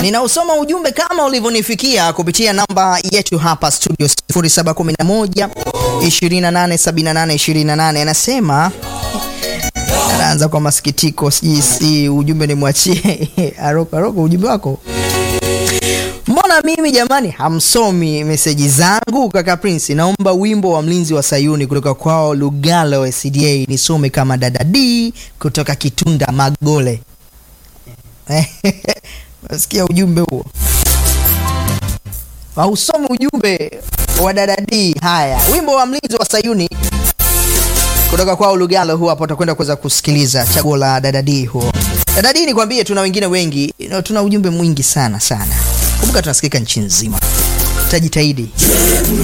Ninausoma ujumbe kama ulivyonifikia kupitia namba yetu hapa studio 0711 287828. Anasema anaanza kwa masikitiko, sijui si ujumbe nimwachie Aroko. Aroko, ujumbe wako Mbona mimi jamani hamsomi meseji zangu? Kaka Prince, naomba wimbo wa mlinzi wa Sayuni kutoka kwao Lugalo SDA nisome kama dada D kutoka Kitunda Magole. Nasikia ujumbe huo, hausomi ujumbe wa dada D. Haya, wimbo wa mlinzi wa Sayuni kutoka kwao Lugalo huo hapo, utakwenda kuweza kusikiliza chaguo la dada D huo. Dada D, nikwambie, tuna wengine wengi, tuna ujumbe mwingi sana sana. Kumbuka tunasikika nchi nzima, tutajitahidi.